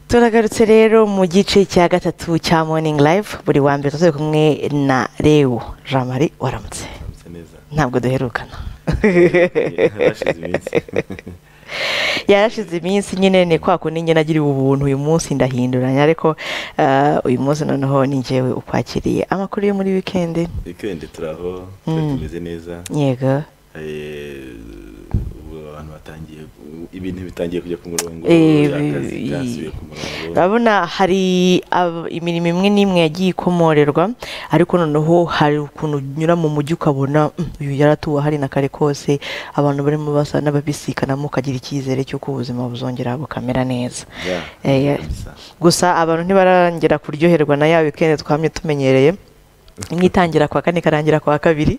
turagarutse rero mu gice cya gatatu cya morning live buri wa mbere tuzajya kumwe na rewo jean marie waramutse ntabwo duherukana yarashize iminsi nyine ni kwa kundi nyine agiriwe ubuntu uyu munsi ndahinduranya ariko eh, uyu munsi noneho ni njyewe ukwakiriye amakuru yo muri wikendi wikendi turaho Mm. tumeze neza yego Eh, ubu abantu batangiye ibintu bitangiye kujya ku murongo Eh, akazi bi- kasubiye ku murongo urabona hari ab- imirimo imwe n'imwe yagiye ikomorerwa ariko noneho hari ukuntu unyura mu mujyi ukabona "Mm, uyu yaratuwe hari na kare kose abantu barimo basa n'ababisikanamo ukagira icyizere cy'uko ubuzima buzongera bukamera neza Yeah, Eh, kabisa. gusa abantu ntibarongera kuryoherwa na ya wikendi twamye tumenyereye imwe itangira kwa kane ikarangira kwa kabiri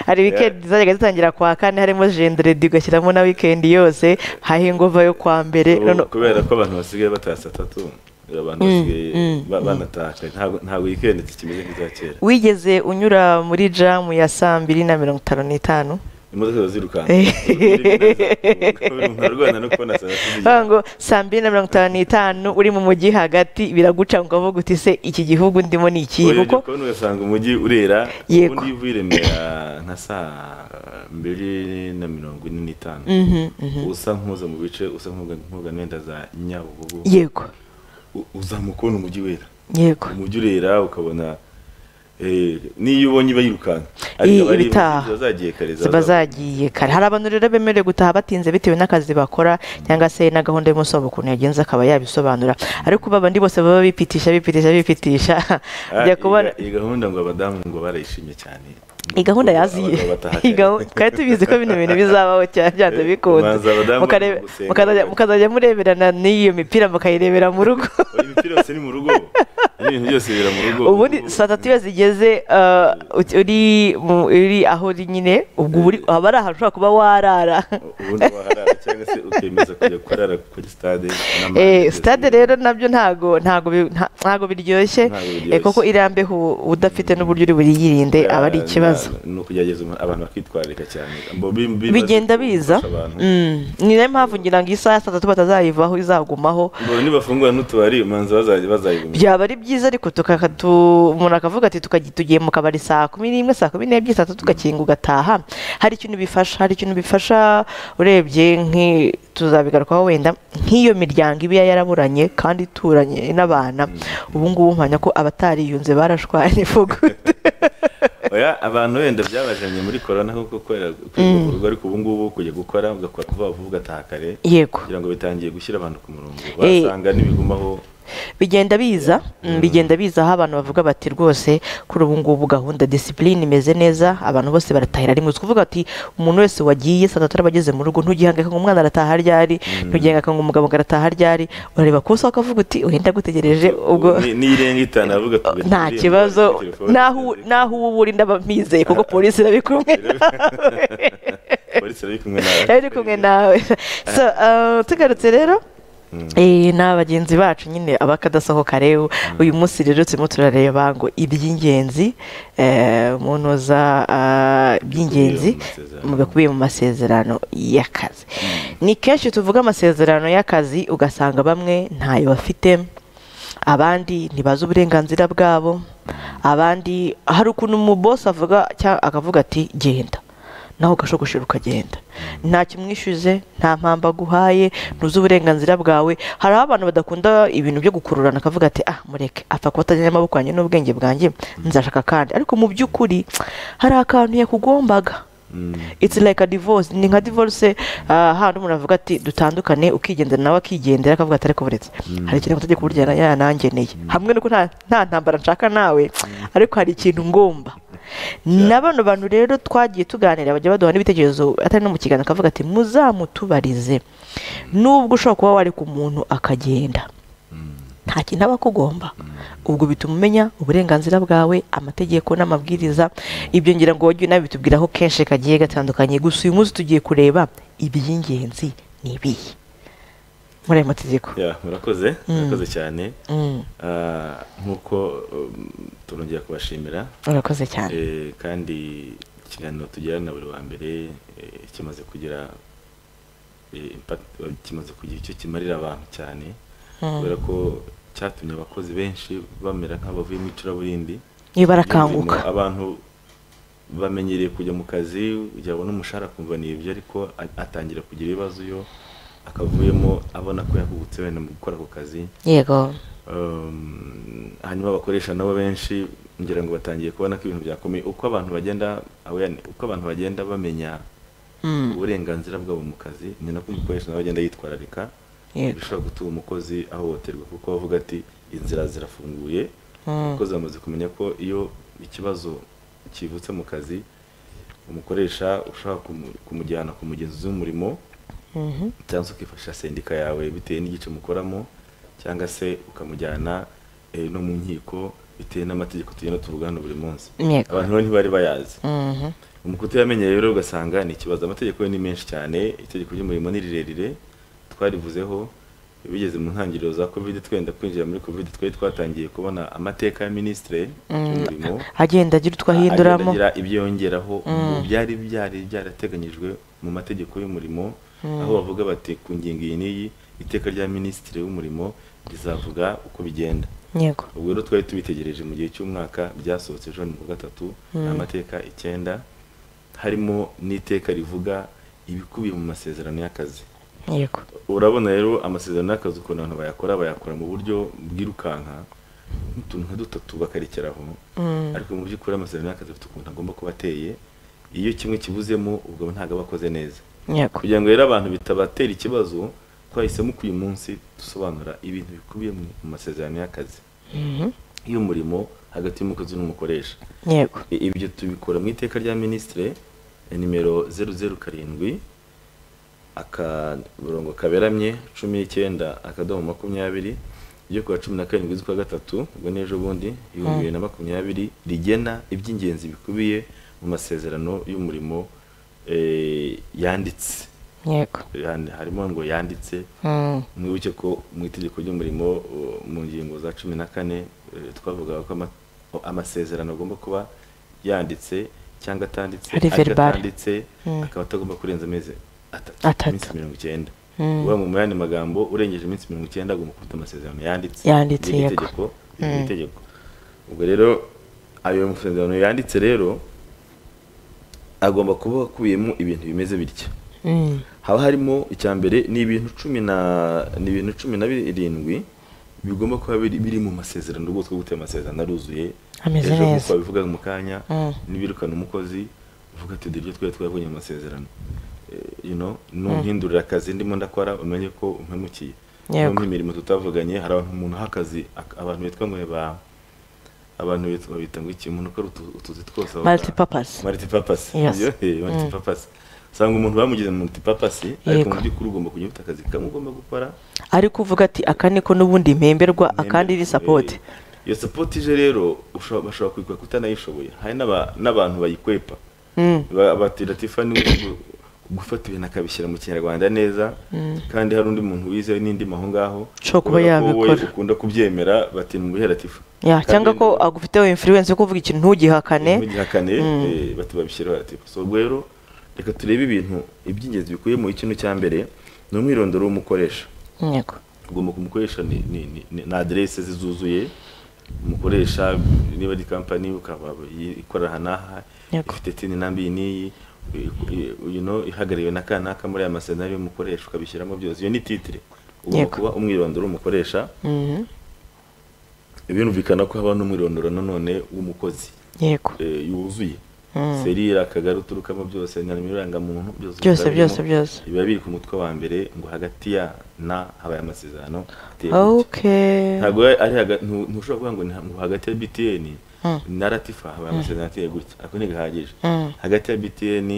hari wikendi zajyaga zitangira kwa kane harimo jenderedi ugashyiramo na wikendi yose hahingova yo kwa mbere Ubu noneho- kubera ko abantu basigaye bataha saa tatu abantu Mm, basigaye mm, ba- mm. banatakaye ntabwo ntabwo wikendi zikimeze nk'iza kera wigeze unyura muri jamu ya saa mbiri na mirongo itanu n'itanu imodoka ziba zirukanka Eh. umuntu arwana no kubona saa tatu bavuga ngo saa mbiri na mirongo itanu n'itanu uri mu mujyi hagati biraguca ngo ukavuga uti se iki gihugu ndimo ni ikihe urebye kuko kubona ugasanga umujyi urera Yego. ubundi iyo uvuye i remera nka saa mbiri na mirongo ine n'itanu Mhm, mhm. usa nk'uza mu bice usa nk'uga n'enda za nyabugogo yego u- uzamuka ubona umujyi wera yego umujyi urera ukabona eh, n'iyo ubonye bayirukanka I- abari- ibitaha. ziba zagiye kare ziba zagiye kare hari abantu rero bemerewe gutaha batinze bitewe n'akazi bakora cyangwa se na gahunda y'umusoro ukuntu yagenze akaba yabisobanura ariko ubu abandi bose baba bipitisha bipitisha bipitisha Ah, ajya iyi kubona ga- iyi gahunda ngo abadamu ngo barayishimye cyane iyi gahunda Ngo yaziye abagabo bataha Iyi kare. gahunda- twari tubizi ko bino bintu bizabaho cyane byanze Eh, bikunze ubanza abadamu Mukarebe- bari gusenga. mukazajya- mukazajya mureberana n'iyo mipira mukayirebera mu rugo Oya, imipira yose ni mu rugo n'ibintu byose bibera mu rugo ubundi saa tatu iyo zigeze eh, ut- uri mu- uri aho uri nyine ubwo uba uri- haba ari ahantu ushobora kuba warara ubundi waharara cyangwa se ukemeza kujya kurara kuri stade n'amande Eh, byose sitade biri- rero nabyo ntago ntago bi- nta- ntago biryoshye Ntago eh, biryoshye. kuko irambeho udafite n'uburyo uri buriyirinde Ah, aba ari ikibazo na- ni ukugerageza umuntu- abantu bakitwararika cyane Bo bi- bibaza bigenda ko biza gufasha abantu. Mm. ni nayo mpamvu ngira ngo isaha ya saa tatu batazayivaho izagumaho ngo nibafungura n'utubari umanza bazajya bazayigumira byaba ari byiza ariko tukaka tu- umuntu akavuga ati tukajya tugiye mu kabari saa kumi n'imwe saa kumi n'ebyiri saa tatu tugakinga ugataha hari ikintu bifasha hari ikintu bifasha urebye nki tuzabigarukaho wenda nk'iyo miryango iba yaraburanye kandi ituranye n'abana ubu ngubu mpamya ko abatariyunze barashwanye fugu oya abantu wenda byabajanye muri korona kuko kubera kwiga mu rugo ariko ubu ngubu kujya gukora ugakora kuva vuba ugataha kare yego kugira ngo bitangiye gushyira abantu ku murongo Eh. wasanga n'ibigumaho bigenda biza mm, bigenda biza aho abantu bavuga bati rwose kuri ubu ngubu gahunda disipurine imeze neza abantu bose baratahira rimwe uzi kuvuga ati umuntu wese wagiye saa tatu araba ageze mu rugo ntugihangayika ngo umwana arataha ryari ntugihangayika ngo umugabo ngo arataha ryari urareba ku isaha ukavuga uti wenda agutegereje ubwo Ni- n'irenga itanu avuga tugatira nta irembo, kibazo telefone naho ikaze. naho uba uri ndaba mpizeye kuko polisi irabikumwe nawe polisi iri kumwe nawe iri kumwe nawe so uh, tugarutse rero Eh, ni abagenzi bacu nyine abakadasohoka rero uyu munsi rero turimo turareba ngo iby'ingenzi eh, umunoza ah, iby'ingenzi Bikubiye mu mu bikubiye mu masezerano masezerano. y'akazi ni kenshi tuvuga amasezerano y'akazi ugasanga bamwe ntayo bafite abandi ntibazi uburenganzira bwabo abandi hari ukuntu umubosi avuga cyangwa akavuga ati genda nawe ugashogoshera ukagenda ntacyo umwishyuze nta mpamvu aguhaye ntuzi uburenganzira bwawe hari aho abantu badakunda ibintu byo gukururana akavuga ati ah mureke apfa kuba atajyanye amaboko yanjye n'ubwenge bwanjye nzashaka kandi ariko mu by'ukuri hari akantu yakugombaga it's like a divorce ni nka divorce ah, handi umuntu avuga ati dutandukane ukigendera nawe akigendera akavuga ati ariko buretse hari ikintu amategeko burya yana- yanangeneye hamwe nuko nta nta ntambara nshaka nawe ariko hari ikintu ngomba na bano bantu rero twagiye tuganira bajya baduha n'ibitekerezo atari no mu kiganiro akavuga ati muzamutubarize nubwo ushobora kuba wareka umuntu akagenda nta kintu aba akugomba ubwo bituma umenya uburenganzira bwawe amategeko n'amabwiriza ibyo ngira ngo wajya unabitubwiraho kenshi kagiye gatandukanye gusa uyu munsi tugiye kureba iby'ingenzi ni ibihe muri ayo mategeko Ya, murakoze murakoze cyane Mm, Ah, nk'uko um, turongera kubashimira urakoze cyane Eh, kandi ikiganiro tugirana buri wa mbere eh, kimaze kugira eh, impact kimaze kugira icyo kimarira abantu cyane kubera ko cyatumye abakozi benshi bamera nk'abavuye mu icuraburindi iyo barakanguka Imirimo, abantu bamenyereye kujya mu kazi yabona umushahara akumva ni ibyo ariko a- atangira kugira ibibazo yo akavuyemo abona ko yahubutse wenda mu gukora ako kazi yego Um, hanyuma abakoresha nabo benshi ngira ngo batangiye kubona ko ibintu byakomeye uko abantu bagenda aware- uko abantu bagenda bamenya Mm, uburenganzira bwabo mu kazi ni nako umukoresha nawe agenda yitwararika yego bishobora gutuma umukozi ahohoterwa kuko bavuga ati inzira zirafunguye umukozi amaze kumenya ko iyo ikibazo kivutse mu kazi umukoresha ushobora kumu- kumujyana ku mugenzi w'umurimo Mhm. cyangwa se ukifashisha sendika yawe bitewe n'igice mukoramo cyangwa se ukamujyana eh, no mu nkiko bitewe n'amategeko tugenda tuvugana buri munsi Yego. abantu rero ntibari bayazi Mhm. umukutiyamenye rero ugasanga ni ikibazo amategeko yo ni menshi cyane itegeko ry'umurimo ni rirerire twarivuzeho bigeze mu ntangiriro za covid twenda kwinjira muri covid twari twatangiye kubona amateka ya minisitire y'umurimo agenda agira utwo ahinduramo agira ibyo yongeraho mu byari byari byarateganyijwe mu mategeko y'umurimo aho bavuga bati ku ngingo iyi n'iyi iteka rya minisitiri w'umurimo rizavuga uko bigenda yego ubwo rero twari tubitegereje mu gihe cy'umwaka byasohotse ejo ni ku gatatu ni amateka icyenda harimo n'iteka rivuga ibikubiye mu masezerano y'akazi yego urabona rero amasezerano y'akazi ukuntu abantu bayakora bayakora mu buryo bwirukanka utuntu nka dutatu bakarekeraho ariko mu by'ukuri amasezerano y'akazi afite ukuntu agomba kuba ateye iyo kimwe kibuzemo ubwo ntabwo aba akoze neza yego kugira ngo rero abantu bitabatera ikibazo twahisemo ko uyu munsi dusobanura ibintu bikubiye mu mu masezerano y'akazi Mhm. y'umurimo hagati y'umukozi n'umukoresha yego I- ibyo tubikora mu iteka rya minisitire eh, nimero zeru zeru karindwi akarongo kaberamye cumi n'icyenda akadomo makumyabiri ryo kuwa cumi na karindwi z'ukwa gatatu ubwo ni ejo bundi ibihumbi bibiri na makumyabiri rigena iby'ingenzi bikubiye mu masezerano y'umurimo eh, yanditse yego Yani harimo ngo yanditse Mm, mwibuke ko mu itegeko ry'umurimo uh, mu ngingo za cumi na kane eh, twavugaga ko ama- ko amasezerano agomba kuba yanditse cyangwa atanditse Ari ariko verbal. atanditse Mm. akaba atagomba kurenza amezi atatu Atatu. iminsi mirongo icyenda Mm. uvuga mu yandi magambo urengeje iminsi mirongo icyenda agomba gufata amasezerano yanditse Yanditse, Biri mu yego. itegeko biri mu itegeko ubwo rero ayo masezerano yanditse rero agomba kuba akubiyemo ibintu bimeze bitya mm, haba harimo icya mbere ni ibintu cumi na ni ibintu cumi na birindwi bigomba kuba biri, biri mu masezerano rwose kuko gutera amasezerano aruzuye Ameze Ejo neza. nk'uko babivugaga mu kanya Mm. n'ibirukana umukozi uvuga ati dore ibyo twari twabonye mu masezerano Eh, you know numpindurira akazi ndimo ndakora umenye ko umpemukiye Yego. no mu mirimo tutavuganye hari abantu umuntu aha akazi ak- abantu bitwa ngo ba abantu bitwa bita ngo iki umuntu ukora utu- utuzi twose aba- Multipurpose. multipurpose Yes. iyo eh, multipurpose usanga umuntu bamugize mu multipurpose ariko Yego. mu by'ukuri ugomba kujya ufite akazi kamwe ugomba gukora ari kuvuga ati aka niko n'ubundi mpemberwa akandi ni sapoti Eh, iyo support ije rero ushobora- bashobora kuyikora kutanayishoboye hari n'aba- n'abantu bayikwepa Mm. Ba- batira tifani gufata ibintu akabishyira mu kinyarwanda neza kandi hari undi muntu wize n'indi aho ngaho Ushobora kuba kubera ko wowe yabikora. ukunda kubyemera bati numuhera tifa Ya, Kandi cyangwa ko agufiteho influence yo kuvuga ikintu ntugihakane ntugihakane eh, bati babishyiraho ati so ubwo rero reka turebe ibintu iby'ingenzi bikuye mu ikintu cya mbere ni umwirondoro w'umukoresha yego ugomba kumukoresha ni, ni, ni, ni, ni aderese ze zuzuye umukoresha niba ari kampani ukaba yi- ikorera aha n'aha Yego. ifite tini nambi iyi n'iyi i- i- you know, ihagarariwe na ka n'aka muri aya masezerano y'umukoresha ukabishyiramo byose iyo ni titire ugomba Yego. kuba umwirondoro w'umukoresha Mhm. birumvikana ko haba n'umwirondoro nanone w'umukozi yego eh, yuzuye serire akagari uturukamo byose na nimero irangamuntu Byose, biba byose, birimo. byose. biba biri ku mutwe wa mbere ngo hagati ya na habaye amasezerano ateye gutya. okay ntabwo ari haga- ntu- ntushobora kuvuga ngo ni ha- ngo hagati ya btn na ratifa habaye amasezerano ateye gutya ariko ntigahagije hagati ya btn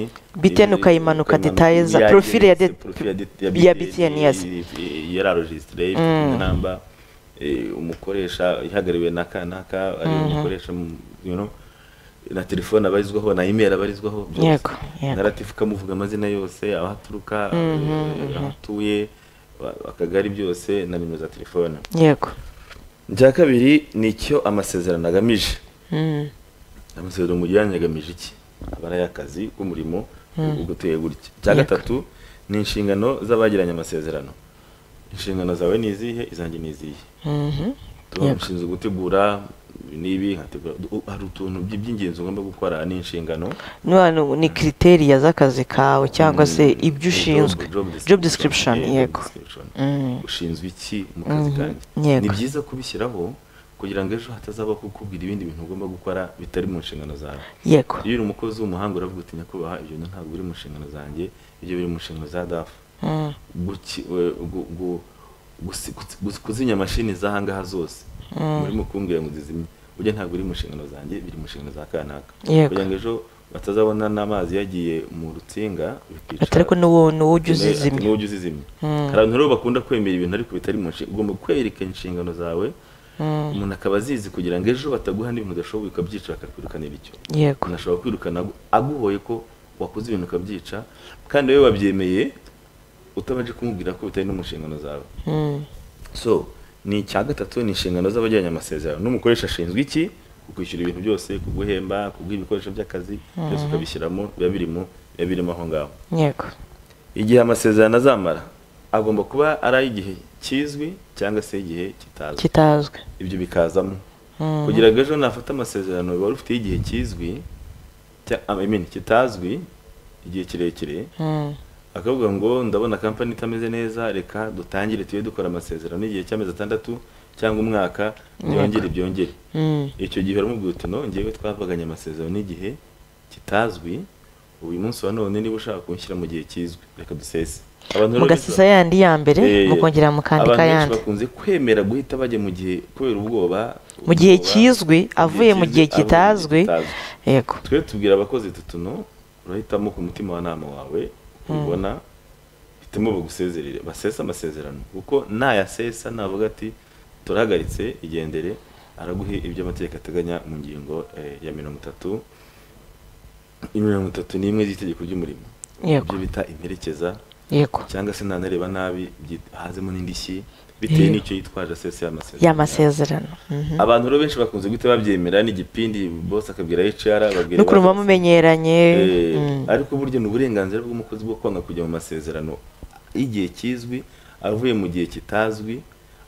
BTN ukayimanuka details, profile ya de- ya BTN, yes. yararojisitire inamba umukoresha ihagariwe na ka naka ariwe umukoresha mu- you know, na telefone abarizwaho na email abarizwaho byose Yego, yego. na ratifa ukamuvuga amazina yose aho aturuka eh, aho atuye wa- akagari byose na nimero za telefone yego icya kabiri ni icyo amasezerano agamije Mm. amasezerano mu gihe agamije iki abari ay'akazi k'umurimo ubwo uteye gutya icya Yego. gatatu ni inshingano z'abagiranye amasezerano inshingano zawe ni izihe izanjye ni izihe Mhm. tuba Yego. ushinzwe gutegura ibi n'ibi nkategura u- hari utuntu by- by'ingenzi ugomba gukora n'inshingano None ni kriteriya z'akazi kawe cyangwa se ibyo ushinzwe job description yego Mm. ushinzwe iki mu kazi Mhm. kanjye Yego. ni byiza kubishyiraho kugira ngo ejo hatazabaho kukubwira ibindi bintu ugomba gukora bitari mu nshingano zawe yego iyo uri umukozi w'umuhanga uravuga uti nyakubahwa ibyo ntabwo biri mu nshingano zanjye ibyo biri mu nshingano za dafu Mm. guki- we- gu- gu- gusi- gusi- gusi- kuzinya mashini zahangaha zose murimo kumbwira ngo zizimye ujya ntabwo uri mu nshingano zanjye biri mu nshingano za kanaka Yego. kugira ngo ejo batazabona n'amazi yagiye mu rutsinga bikica ariko nuwo nuwo ujya uzizimya n'ujya uzizimya hari abantu rero bakunda kwemera ibintu ariko bitari mu nshingano ugomba kwereka inshingano zawe Mm. umuntu akaba azizi kugira ngo ejo bataguha n'ibintu udashoboye ukabyica bakakwirukanira icyo yego umuntu ashobora kwirukana agu- aguhoye ko wakoze ibintu ukabyica kandi wowe wabyemeye utabanje kumubwira ko bitari no mu nshingano zawe Mm. so ni icya gatatu ni inshingano z'abagiranye amasezerano n'umukoresha ashinzwe iki kukwishyura ibintu byose kuguhemba kuguha ibikoresho by'akazi byose ukabishyiramo biba birimo biba birimo aho ngaho yego igihe amasezerano azamara agomba kuba ari ay'igihe kizwi cyangwa se igihe kitazwi kitazwi ibyo bikazamo Mhm. kugira ngo ejo nafata amasezerano biba rufiteho igihe kizwi cya- I mean, kitazwi igihe kirekire Mm. akavuga ngo ndabona kampani itameze neza reka dutangire tujye dukora amasezerano igihe cy'amezi atandatu cyangwa umwaka byongere byongere Mm. icyo gihe uramubwira uti no ngewe twavuganye amasezerano n'igihe kitazwi uyu munsi wa none niba ushaka kunshyira mu gihe kizwi reka dusese abantu rero mugasesa yandi ya mbere Eh, mukongera mukandika abantu benshi yandi bakunze kwemera guhita bajya mu gihe kubera ubwoba mu gihe ubwoba, kizwi avuye mu gihe kizwi, kitazwi avuye mu gihe kitazwi. yego twe tubwira abakozi tutuno urahitamo ku mutima wa nama wawe uko ubibona hitamo bagusezerere basesa amasezerano kuko nayasesa navuga ati turahagaritse igendere araguhe ibyo amategeko ateganya mu ngingo eh, ya mirongo itatu mirongo itatu n'imwe z'itegeko ry'umurimo Yego. ibyo bita imperekeza yego cyangwa se ntanareba nabi byit- hazemo n'indishyi bitewe Yego. n'icyo yitwaje asesa y'amasezerano y'amasezerano Mhm. abantu rero benshi bakunze guhita babyemera n'igipindi bose akabwira HR babwira no kurumva bakozi. mumenyeranye Eh, Mm. ariko burya ni uburenganzira bw'umukozi bwo kwanga kujya mu masezerano y'igihe kizwi avuye mu gihe kitazwi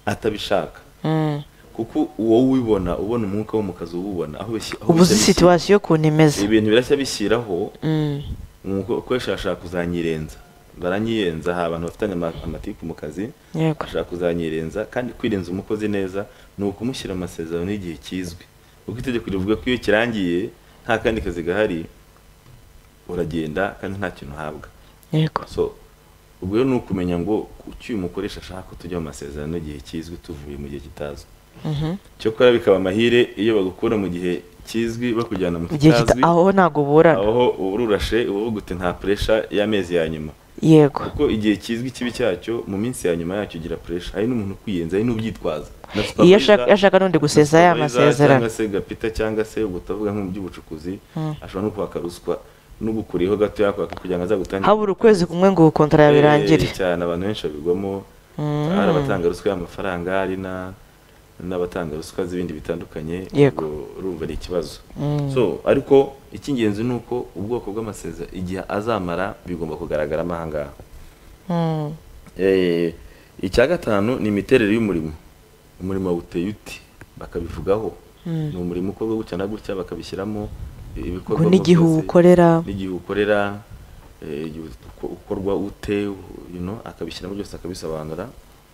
atabishaka Mm. kuko wowe ubibona ubona umwuka wo mu kazi uwubona aho bisi- aho ubu uzi bishyira- situwasiyo ukuntu imeze ibintu birashya bishyiraho Mm. umukoresha ashaka kuzanyirenza baranyirenza hari abantu bafitanye ama- amatiku mu kazi yego ashaka kuzanyirenza kandi kwirenza umukozi neza ni ukumushyira mu masezerano y'igihe kizwi kuko itegeko rivuga ko iyo kirangiye nta kandi kazi gahari uragenda kandi nta kintu uhabwa yego so ubwo rero ni ukumenya ngo kuki uyu mukoresha ashaka ko tujya mu masezerano y'igihe kizwi tuvuye mu gihe kitazwi Mhm. cyokora bikaba amahire iyo bagukura mu gihe kizwi bakujyana mu Mu gihe kita- kitazwi aho ntabwo burana aho uba ururashe uba uvuga uti nta puresha y'amezi ya nyuma yego kuko igihe kizwi ikibi cyacyo mu minsi ya nyuma yacyo ugira puresha hari n'umuntu ukwiyenza hari n'ubyitwaza Na iyo supervisor- ashaka- ashaka n'undi gusesa ya supervisor masezerano cyangwa se gapita cyangwa se ubwo utavuga nko mu by'ubucukuzi Mm. ashobora no kwaka ruswa no gukuriho gato yakwaka kugira ngo azagutangire habura ukwezi kumwe ngo ubukontara Eh, birangire cyane abantu benshi babigwamo Mm. hari abatanga ruswa y'amafaranga hari na- n'abatanga ruswa z'ibindi bitandukanye Yego. ubwo urumva ari ikibazo Mm. so ariko icy'ingenzi ni uko ubwoko bw'amasezerano igihe azamara bigomba kugaragaramo aha ngaha Mm. Eh, icya gatanu ni imiterere y'umurimo umurimo uteye uti bakabivugaho ni umurimo ukorwa gutya na gutya bakabishyiramo eh, ngo ibikorwa n'igihe byose uwukorera n'igihe ukorera eh, igihe uko- ukorwa ute you know, akabishyiramo byose akabisobanura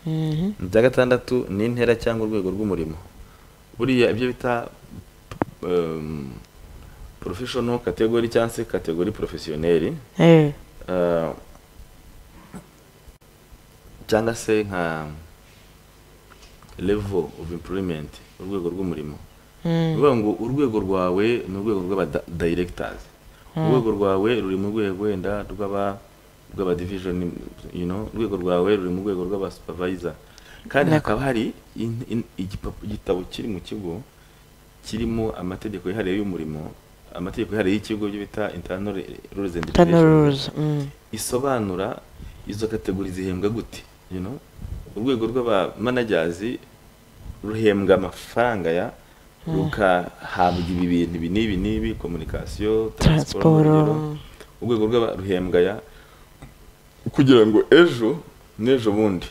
Mhm. ibya gatandatu ni intera cyangwa urwego rw'umurimo buriya ibyo bita um, professional category cyangwa se category professionelle Eh, Uh, cyangwa se nka level of employment urwego rw'umurimo mm. bivuga ngo urwego rwawe ni urwego rw'abadirectors urwego rwawe ruri mu rwego wenda rw'aba rw'aba division you know urwego rwawe ruri mu rwego rw'aba supervisor kandi Nako. hakaba hari in- in- igipapu- igitabo kiri mu kigo kirimo amategeko yihariye y'umurimo amategeko yihariye y'ikigo byo bita internal rules and Internal regulations rules, mm. isobanura izo kategori zihembwa gute you know? urwego rw'abamanajyazi ruhembwa amafaranga ya rukahabwa ibi bintu ibi n'ibi n'ibi komunikasiyo taransiporo Transport, urugero. urwego rw'aba- ruhembwa ya kugira ngo ejo n'ejo bundi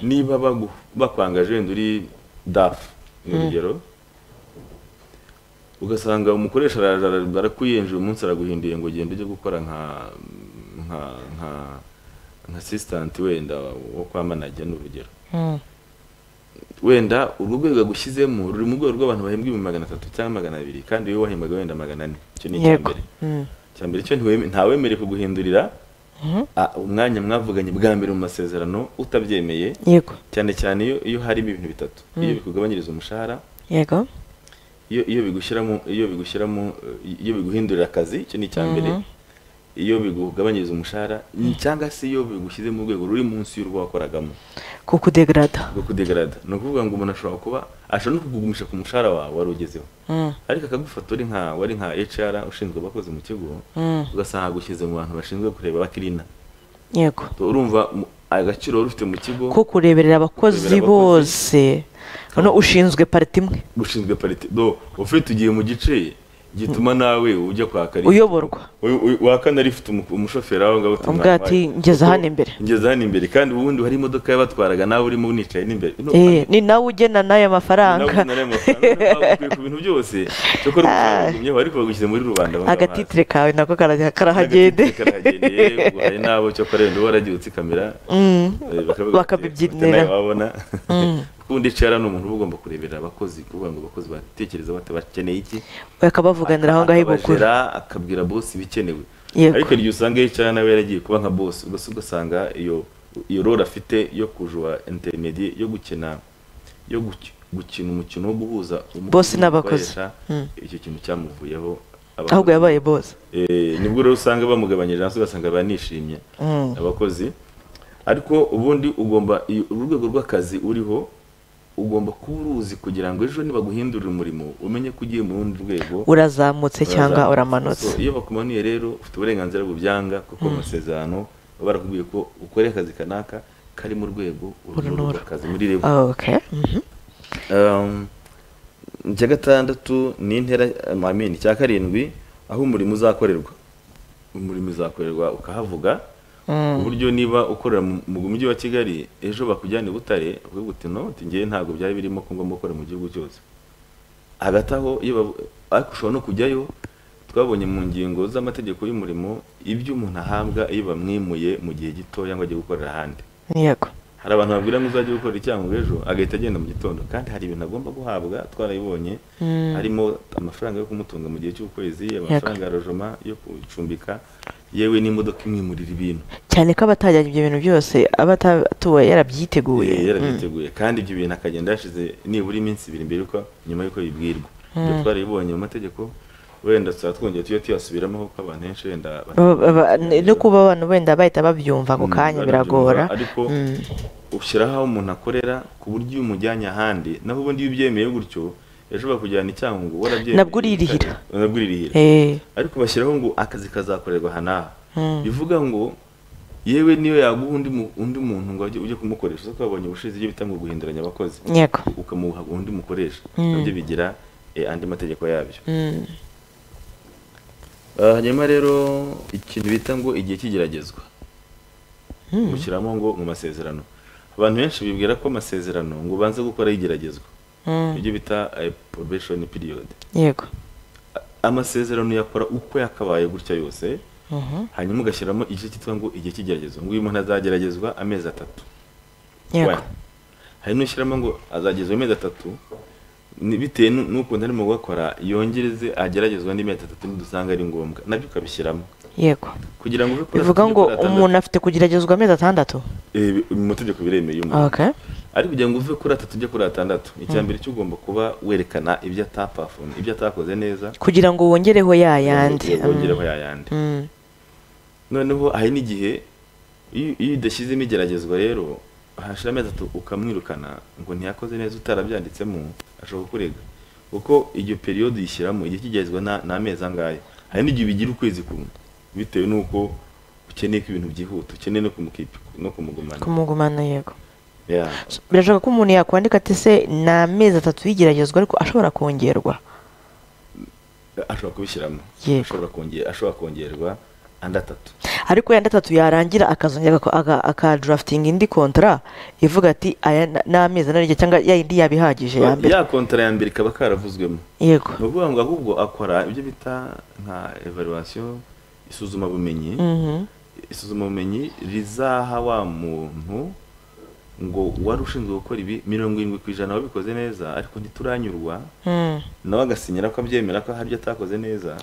niba bagu- bakwangaje wenda uri dafu ni urugero ugasanga umukoresha araje ara- barakuyenje uyu munsi araguhinduye ngo ugende ujye gukora nka nka nka nka asistanti wenda wo kwa manager ni urugero wenda urwo rwego agushyizemo ruri mu rwego rw'abantu bahembwa ibihumbi magana atatu cyangwa magana abiri kandi wowe wahembwaga wenda magana ane icyo ni icya yego mbere Mm. icya mbere cyo ntiweme- ntawemerewe kuguhindurira Mhm. ah, umwanya mwavuganye bwa mbere mu masezerano utabyemeye yego cyane cyane iyo iyo harimo ibintu bitatu iyo bikugabanyiriza umushahara yego iyo iyo bigushyiramo iyo bigushyiramo eh, iyo biguhindurira akazi icyo ni icya mbere iyo bigugabanyiriza umushahara cyangwa se iyo bigushyize mu rwego ruri munsi y'urwo wakoragamo kukudegrada rwo kudegrada ni ukuvuga ngo umuntu ashobora kuba ashobora no kukugumisha ku mushahara wawe wari ugezeho Mm. ariko akagufata uri nka wari nka HR ushinzwe abakozi mu kigo Mm. ugasanga agushyize mu bantu bashinzwe kureba abakirina yego urumva mu- agaciro wari ufite mu kigo ko kureberera abakozi Kureberera abakozi. bose hano ushinzwe pariti imwe ushinzwe parite do ufite ugiye mu gice gituma nawe ujya kwaka lift. uyoborwa Uyu- uyu- wa kane rifite umu- umushoferi aho ngaho uti Umbwira ati, "Mwampaye." "Ngeze Kuko hano imbere." ngeze hano imbere kandi ubundi hari imodoka yabatwaraga nawe urimo unicaye n'imbere No, Eh, ni nawe ugena n'aya nawe mafaranga ubona ari amafaranga, bakwiye ku bintu byose cyo kora ubugumyeho ariko bagushyize muri rubanda banga amazi. agatitire kawe nako karajya- karahagende Agatitire karahagendeye uguhaye n'abo cyo kora wenda waragiye kamera Mm. Bakabibyinira. bakabibyinira wabona ubundi icara ni umuntu uba ugomba kureberera abakozi kuvuga ngo abakozi batekereza bate bakeneye iki bakabavuganira aho ngaho ibuguru akabajera, akabwira bosi ibikenewe Yego. ariko igihe usanga yicara nawe yaragiye kuba nka bosi ugasa ugasanga iyo iyo role afite yo kujura intermediate yo gukina yo guki- gukina umukino wo guhuza umukozi Boss n'abakozi. n'umukoresha, icyo kintu cyamuvuyeho abakozi- ahubwo yabaye bose Eh, nibwo rero usanga bamugabanyije hasi ugasanga banishimye Mm. abakozi ariko ubundi ugomba iyo- urwego rw'akazi uriho ugomba kuba uruzi kugira ngo ejo nibaguhindurira umurimo umenye ko ugiye mu rundi rwego urazamutse cyangwa Uraza- uramanutse So, iyo bakumanuye rero ufite uburenganzira bubyanga kuko mu masezerano baba barakubwiye ko ukore akazi kanaka kari mu rwego uru ni Urunura. urw'akazi muri rebo okay Mhm. Um, icya gatandatu ni intera amamini icya karindwi aho umurimo uzakorerwa umurimo uzakorerwa ukahavuga Mm. ku buryo niba ukorera mu mu mujyi wa kigali ejo bakujyana i butare ukavuga uti no uti ngewe ntabwo byari birimo ko ngomba gukora mu gihugu cyose hagati aho iyo bavu- ariko ushobora no kujyayo twabonye mu ngingo z'amategeko y'umurimo ibyo umuntu ahabwa iyo bamwimuye mu gihe gitoya ngo ajye gukorera ahandi yego hari abantu babwira ngo uzajya gukora icyangombwa ejo agahita agenda mu gitondo kandi hari ibintu agomba guhabwa twarabibonye harimo amafaranga yo kumutunga mu gihe cy'ukwezi amafaranga ya rojoma yo kucumbika yewe n'imodoka imwimurira ibintu cyane ko abatajyanye ibyo bintu byose aba atatuwe yarabyiteguye Eh, yarabyiteguye kandi ibyo bintu akagenda yashize nibura iminsi ibiri mbere yuko nyuma y'uko bibwirwa ibyo twarabibonye mu mategeko wenda tuzaba twongeye tujye tuyasubiramo kuko abantu benshi wenda Baba- baba- no kuba abantu wenda bahita babyumva ako kanya Mm, biragora ariko ushyiraho aho umuntu akorera ku buryo iyo umujyanye ahandi naho ubundi iyo ubyemeye gutyo ejo bakujyana icyangombwa warabyemeye Nabwo uririhira. nabwo uririhira Eh, ariko bashyiraho ngo akazi kazakorerwa aha n'aha bivuga ngo yewe niyo yaguha undi mu- undi muntu ngo ajye- ujye kumukoresha uza twabonye ubushize ibyo bita ngo guhinduranya abakozi yego ukamuha undi mukoresha nabyo bigira eh, andi mategeko yabyo Mm. Ah, hanyuma rero ikintu bita ngo igihe cy'igeragezwa mushyiramo ngo mu masezerano abantu benshi bibwira ko amasezerano ngo ubanze gukora igeragezwa Mm. ibyo bita eh, probation period yego A- amasezerano yakora uko yakabaye gutya yose Mhm. hanyuma ugashyiramo igice cyitwa ngo igihe cy'igeragezwa ngo uyu muntu azageragezwa amezi atatu yego One. hari n'ushyiramo ngo azagezwa amezi atatu ni- bitewe nu- n'ukuntu arimo gukora yongereze ageragezwa n'imezi atatu nidusanga ari ngombwa nabyo ukabishyiramo yego kugira ngo uve kuri bivuga atatu ngo ujye kuri atandatu. umuntu afite kugeragezwa amezi atandatu Eh, bi- mu mategeko biremeye umuntu okay ariko kugira ngo uve kuri atatu ujye kuri atandatu icya mbere cyo ugomba kuba werekana ibyo atapafomye ibyo atakoze neza kugira ngo wongereho ya yandi kugira ngo wongereho yayandi Mm. noneho hari n'igihe iyo iyo udashyizemo igeragezwa rero hashira amezi atatu ukamwirukana ngo ntiyakoze neza utarabyanditsemo ashobora kurega kuko iyo periyodi yishyiramo igihe cy'igeragezwa na- ni amezi angahe hari n'igihe bigira ukwezi kumwe bitewe n'uko ukeneye ko ibintu byihuta ukeneye no kumukipa no kumugumana kumugumana yego Yeah. birashoboka ko umuntu yakwandika ati se ni amezi atatu y'igeragezwa ariko ashobora kongerwa ashobora kubishyiramo Yego. ashobora kongera ashobora kongerwa andi atatu ariko yandi atatu yarangira akazongera ako- aka- akadurafitinga indi kontara ivuga ati aya ni- ni amezi ane n'igice cyangwa ya yindi yaba ihagije ya mbere ya kontara ya mbere ikaba karavuzwemo yego ni ukuvuga ngo ahubwo akora ibyo bita nka evaluation isuzumabumenyi Mhm. isuzumabumenyi rizaha wa muntu ngo wari ushinzwe gukora ibi mirongo irindwi ku ijana wabikoze neza ariko ntituranyurwa Mm. nawe agasinyira ko abyemera ko hari ibyo atakoze neza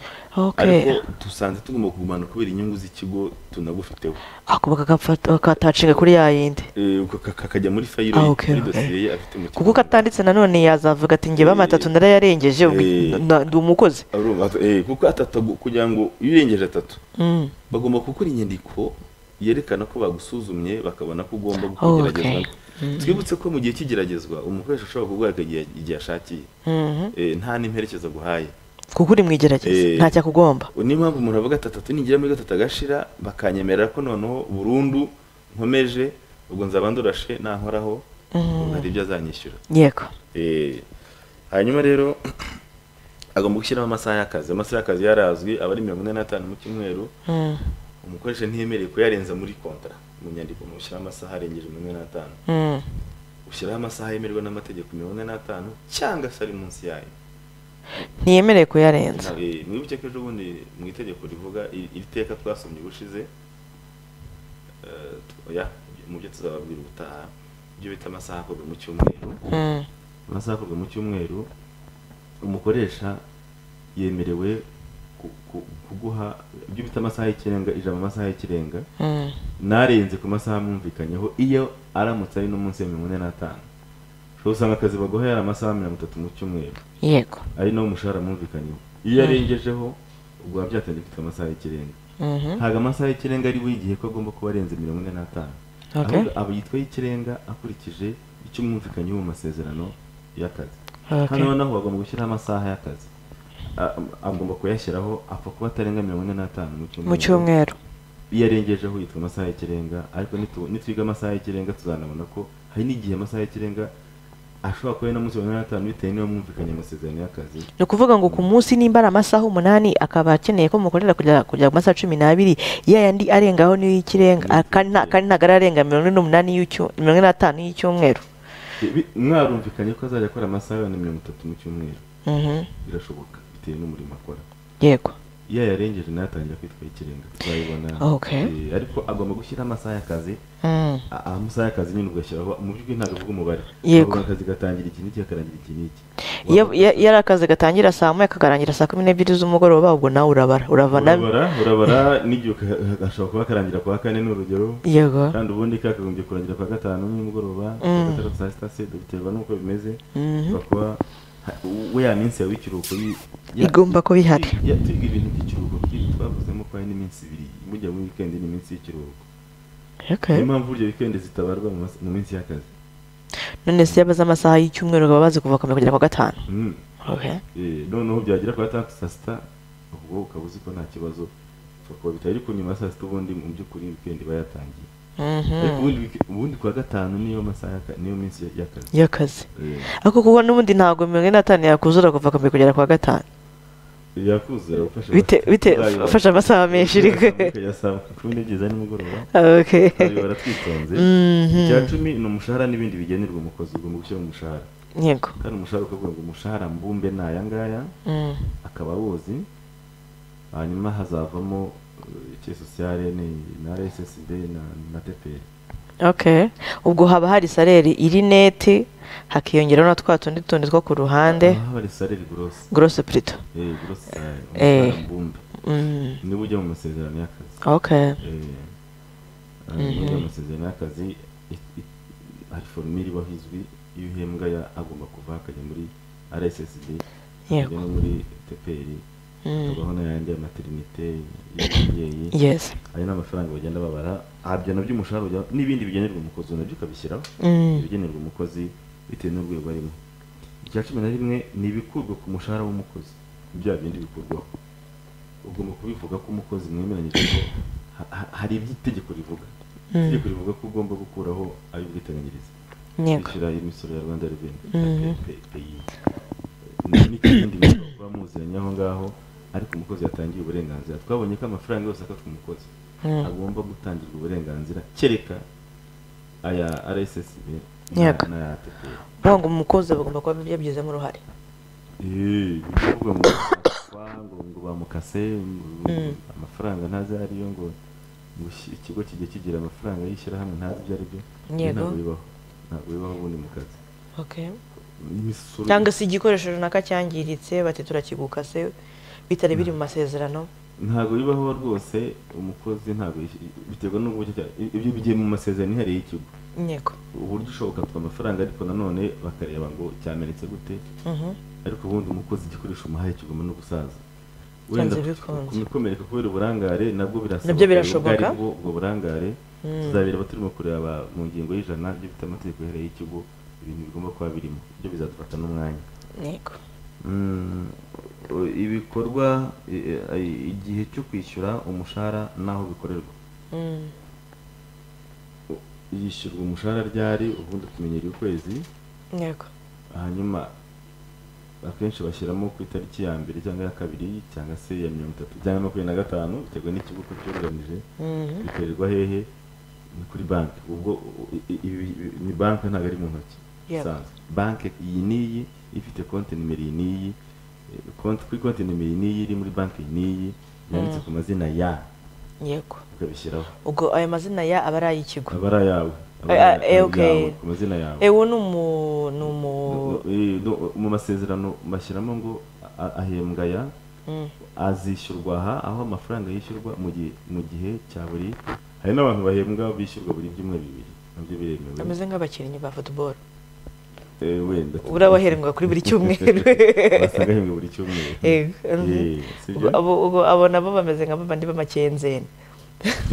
ariko Okay. dusanze tugomba kugumana kubera inyungu z'ikigo tunagufiteho ako bakagafata- bakatacinga kuri ya yindi Eh, uko ka- kakajya muri fayiro Ah, ye okay, muri okay. dosiye ye afite mu kigo kuko katanditse nanone yazavuga ati njye bamatatu ndarayarengeje ubu- Eh. na- ndi umukozi Arumva ati, eh, kuko atatu agu- kugira ngo iyo urengeje atatu Mm. bagomba gukora inyandiko yerekana ko bagusuzumye bakabona ko ugomba Oh, kugeragezwa okay. twibutse ko mu gihe cy'igeragezwa umukoresha ashobora kurwara igihe igihe ashakiye Mhm. Eh, nta n'imperekeza aguhaye kuko uri mu igerageza Eh. nta cyakugomba niyo mpamvu umuntu avuga ati atatu ningira muri gatatu agashira bakanyemerera ko noneho burundu nkomeje ubwo nzaba ndurashe nankoraho Mhm. hari ibyo azanyishyura yego Eh, hanyuma rero agomba gushyiraho amasaha y'akazi amasaha y'akazi yarazwi aba ari mirongo ine n'atanu mu cyumweru Mm. umukoresha ntiyemerewe kuyarenza muri kontara mu nyandiko mushyiraho amasaha arengeje mirongo ine n'atanu Mm. ushyiraho amasaha yemerwa n'amategeko mirongo ine n'atanu cyangwa se ari munsi yayo ntiyemereye kuyarenza Eh, mwibuke ko ejo bundi mu itegeko rivuga i- iri teka twasomye ubushize eh, tu- ya, mu byo tuzababwira ubutaha ibyo bita amasaha akorwa mu cyumweru Mm. amasaha akorwa mu cyumweru umukoresha yemerewe ku- ku- kuguha ibyo bita amasaha y'ikirenga ijambo amasaha y'ikirenga Mm. narenze ku masaha mwumvikanyeho iyo aramutse ari n'umunsi wa mirongo ine n'atanu ushobora usanga akazi baguha yari amasaha mirongo itatu mu cyumweru yego ari nawo umushahara mwumvikanyeho iyo arengejeho ubwo biba byatangiye gufite amasaha y'ikirenga Mhm. ntabwo amasaha y'ikirenga ari buri gihe ko agomba kuba arenze mirongo ine n'atanu Okay. ahubwo aba yitwa y'ikirenga akurikije icyo mwumvikanyeho mu masezerano y'akazi Okay. hano naho bagomba gushyiraho amasaha y'akazi A- agomba kuyashyiraho apfa kuba atarenga mirongo ine n'atanu mu cyumweru iyo arengejeho yitwa amasaha y'ikirenga ariko nitu- nitwiga amasaha y'ikirenga tuzanabona ko hari n'igihe amasaha y'ikirenga ashobora kuba ari na munsi wa mirongo ine n'atanu bitewe n'iyo mwumvikanye amasezerano y'akazi ni ukuvuga ngo ku munsi nimba ari amasaha umunani akaba akeneye ko mukorera kujya kujya ku masaha cumi n'abiri ya yandi arengaho niyo y'ikirenga ah, kandi nta- kandi ntabwo ararenga mirongo ine n'umunani y'icyu- mirongo ine n'atanu y'icyumweru Bi- mwarumvikanye ko azajya akora amasaha yabana mirongo itatu mu cyumweru Mhm. birashoboka bitewe n'umurimo akora yego iyo yarengeje nayo atangira kwitwa ikirenga tuzayibona Okay. Eh, ariko agomba gushyira amasaha y'akazi Mm. a- amasaha y'akazi nyine ugashyiraho mu by'ukuri ntabwo avuga umubare Yego. Avuga akazi gatangira iki n'iki kakarangira iki n'iki iyo iyo- iyo ari akazi gatangira saa moya kakarangira saa kumi n'ebyiri z'umugoroba ubwo nawe urabara urava na urabara urabara n'igihe uka- gashobora kuba karangira kuwa kane ni urugero yego kandi ubundi kakagombye kurangira kuwa gatanu nimugoroba kuwa gatandatu saa sita se biterwa n'uko bimeze ushobora kuba ha- we ya minsi yawe y'ikiruhuko yi- ya- igomba kuba ihari Ya- twiga ibintu by'ikiruhuko twiga twavuzemo ko hari n'iminsi ibiri burya muri weekend ni iminsi y'ikiruhuko Okay. niyo mpamvu burya weekend zitabarwa mu mas- mu minsi y'akazi none se yabaze amasaha y'icyumweru bakaba bazi kuva kamera kugera ku wa gatanu Mm. Eh, noneho byagera ku gatandatu saa sita ubwo ukaba uzi ko nta kibazo ushobora kuba bitari ariko nyuma ya saa sita ubundi mu by'ukuri weekend iba yatangiye Mhm. ariko ubundi wike- ubundi ku wa gatanu niyo masaha y'aka- niyo minsi ya- y'akazi y'akazi Eh, ariko kuko n'ubundi ntabwo mirongo ine n'atanu yakuzura kuva kamera kugera ku wa gatanu yakuzura ufasha bite bite tuzayibona. ufashe amasaha menshi uri Ukajya saa kumi n'ebyiri za nimugoroba okay tuzayibara twitonze icya cumi ni umushahara n'ibindi bigenerwa umukozi ugomba gushyira mu mushahara yego kandi umushahara ukavuga ngo umushahara mbumbe ni aya ngaya Mm. akaba awuzi hanyuma hazavamo eh, icye sosiyale ni na rsd na, na tpr okay ubwo haba hari saleri iri neti hakiyongeraho na twa tundi tundi two ku ruhande haba ari salary gross grosse prito eh, gross salary Eh. umushahara mbumbe Mm. niba ujya mu masezerano y'akazi okay Eh, niba ujya mu masezerano y'akazi i- i- hari forumire ibaho izwi iyo uhembwa ya- agomba kuva akajya muri rssd Yego. akajya no muri tpr Mm. hakabaho n'ayandi ya materinite y'ababyeyi yes ayo ni amafaranga bagenda babara abyo nabyo umushahara ujya n'ibindi bigenerwa umukozi nabyo ukabishyiraho Mm. ibigenerwa umukozi bitewe n'urwego arimo icya cumi na rimwe ni ibikurwa ku mushahara w'umukozi bya bindi bikurwaho ugomba kubivuga ko umukozi mwemeranyije ko ha- ha- hari ibyo itegeko rivuga itegeko rivuga ko ugomba gukuraho ay'ubwiteganyirize yego kwishyura imisoro ya rwanda reveni Mhm. n'ikindi muba muziranye aho ngaho ariko umukozi yatangiye uburenganzira twabonye ko amafaranga yose afatwa umukozi agomba gutangirwa uburenganzira kereka aya rssb Yego. n'aya tpr ngo umukozi bagomba kuba yabyizemo uruhare Eh, bivuga ngo kwa- ngo ngo bamukase ngo amafaranga ntazi ayo ariyo ngo ngo iki- ikigo kijya kigira amafaranga y'ishyirahamwe ntazi ibyo ari byo Yego. ntabwo bibaho ntabwo bibaho ubundi mu kazi imisoro cyangwa se igikoresho runaka cyangiritse bati turakigukase bitari biri mu masezerano ntabwo bibaho rwose umukozi ntabwo yishy- biterwa n'uburyo cya- ibyo bigiye mu masezerano yihariye y'ikigo yego uburyo ushobora ukatwa amafaranga ariko nanone bakareba ngo cyamenetse gute Mhm. ariko ubundi umukozi igikoresho umuhaye kiguma no gusaza wenda Byanze bikunze. kumikomereka kubera uburangare nabwo birashoboka Nabyo birashoboka. ubwo aribwo ubwo burangare tuzabireba turimo kureba mu ngingo y'ijana ryo bita amategeko yihariye y'ikigo ibintu bigomba kuba birimo ibyo bizadufata n'umwanya yego Mm, o- ibikorwa i- i- igihe cyo kwishyura umushahara n'aho bikorerwa Mm. yishyurwa umushahara ryari ubundi tumenyera ukwezi yego hanyuma akenshi bashyiramo ku itariki ya mbere cyangwa ya kabiri cyangwa se ya mirongo itatu cyangwa makumyabiri na gatanu biterwa n'ikigo uko cyuganije Mhm. bikorerwa hehe ni kuri banki ubwo u- i- i- ibi- ibi- ni banki ntabwo ari mu ntoki Yego. isanzwe banki iyi n'iyi ifite konti nimero iyi n'iyi eh, konti kuri konti nimero iyi n'iyi iri muri banki iyi n'iyi yanditse ku mazina ya yego ukabishyiraho ubwo ayo mazina ya aba ari ay'ikigo aba ari ayawe aba Eh, ari eh, ayawe okay. ku mazina yawe ewe ni umu ni umu No, no, eh, no, mu masezerano bashyiramo ngo a- ahembwa ya Mm. azishyurwa aha aho amafaranga yishyurwa mu gihe mu gihe cya buri hari n'abantu bahembwa bishyurwa buri byumweru bibiri nabyo biremewe bameze nk'abakinnyi ba football Eh, wenda ubura waherenwa kuri buri cyumweru basanga ahembwa buri cyumweru Yego. Eh, sibyo? Ubwo- abo- ubwo abo nabo bameze nka babandi b'amakenzeni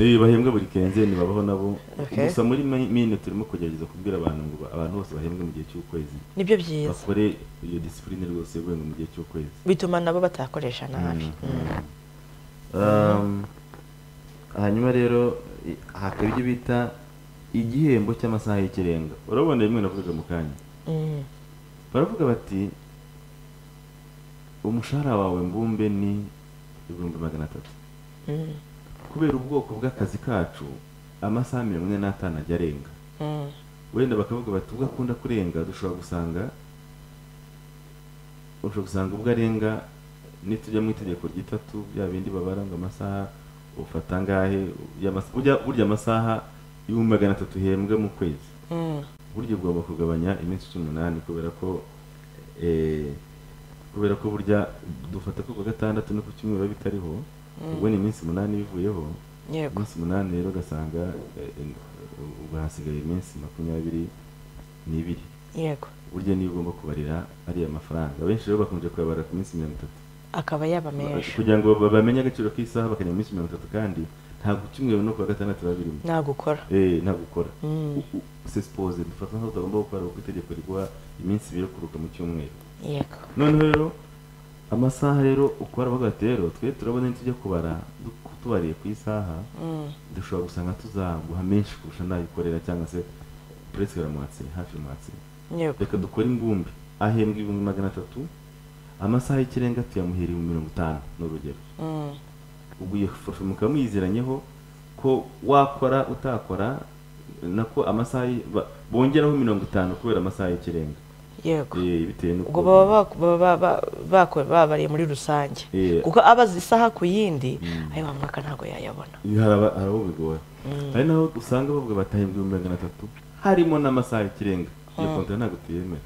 Eh, bahembwa buri kenzeni babaho nabo Okay. gusa muri mi- mino turimo kugerageza kubwira abantu ngo ba- abantu bose bahembwe mu gihe cy'ukwezi nibyo byiza bakore iyo disipurine rwose yo guhembwa mu gihe cy'ukwezi bituma nabo batakoresha nabi Um, hanyuma rero i- hakaba ibyo bita igihembo cy'amasaha y'ikirenga urabona rimwe navugaga mu kanya Mm. baravuga bati umushahara wawe mbumbe ni ibihumbi magana atatu Mm. kubera ubwoko bw'akazi kacu amasaha mirongo ine n'atanu ajya arenga Mm. wenda bakavuga bati ubwo akunda kurenga dushobora gusanga ushobora gusanga ubwo arenga nitujya mu itegeko ry'itatu bya bindi babara ngo amasaha ufata angahe y'amasa- burya burya amasaha ibihumbi magana atatu uhembwa mu kwezi Mm. burya ugomba kugabanya iminsi cumi n'umunani kubera ko eh, kubera ko burya dufata ko ku wa gatandatu no ku cyumweru biba bitariho ubwo ni iminsi umunani bivuyeho yego umunsi umunani rero ugasanga eh, eh, ubu hasigaye iminsi makumyabiri n'ibiri yego burya niyo ugomba kubarira ariya mafaranga abenshi rero bakunze kuyabara ku minsi mirongo itatu akaba yaba menshi kugira ngo ba- bamenye agaciro k'isaha bakajya mu minsi mirongo itatu kandi ntabwo icyumweru no ku wa gatandatu biba birimo nagukora Eh, ntabwo ukora Mm. sesipose dufata nk'aho utagomba gukora kuko itegeko riguha iminsi ibiri yo kuruhuka mu cyumweru yego noneho rero amasaha rero ukora bavuga bati rero twe turabona nitujya kubara du- tubariye ku isaha Mm. dushobora gusanga tuzaguha menshi kurusha nayo ukorera cyangwa se puresike baramwatse hafi mwatse yego reka dukore imbumbe ahembwa ibihumbi magana atatu amasaha y'ikirenga tuyamuhera ibihumbi mirongo itanu ni urugero Mm. ubwo iyo forfe mukaba muyiziranyeho ko wakora utakora nako amasaha y- ba- bongeraho mirongo itanu kubera amasaha y'ikirenga yego Eh, bitewe ubwo n'uko baba bak- baba- baba- bako- babariye muri rusange Eh. kuko abaza isaha ku yindi ayo wa mwaka ntabwo yayabona haraba- harabo bigora hari naho usanga bavuga batahembwa ibihumbi magana atatu harimo n'amasaha y'ikirenga iyo kontara ntabwo tuyemera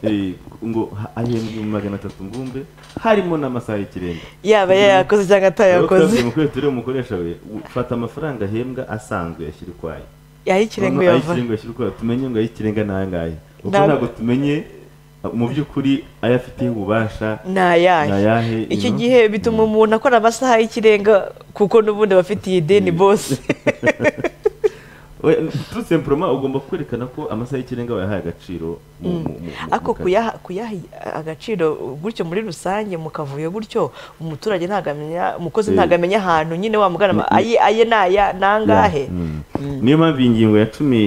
Eh, ngo ha- ahembwa ibihumbi magana atatu mbumbe harimo n'amasaha y'ikirenga yaba yayakoze cyangwa atayakoze mukwezi turiho umukoresha we ufata amafaranga ahembwa asanzwe yashyira ukwayo ay'ikirengo Noneho yava ay'ikirenga yashyira ukwayo tumenye ngo ay'ikirenga ni ayangahe kuko Ntabwo- ntabwo tumenye uh, mu by'ukuri ayo afitiye ububasha ni ayahe ayahe, icyo you know? gihe bituma umuntu akora amasaha y'ikirenga kuko n'ubundi aba afitiye ideni bose We- tout simplement ugomba kwerekana ko amasaha y'ikirenga wayahaye agaciro mu- mu- mu- mu- ariko mu kazi. kuyaha kuyaha agaciro gutyo muri rusange mu kavuyo gutyo umuturage ntabwo amenya umukozi Eh. ntabwo amenya ahantu nyine wamugana Ni- aye aye ni aya ni angahe Yeah. Mm. niyo mpamvu iyi ngingo ya cumi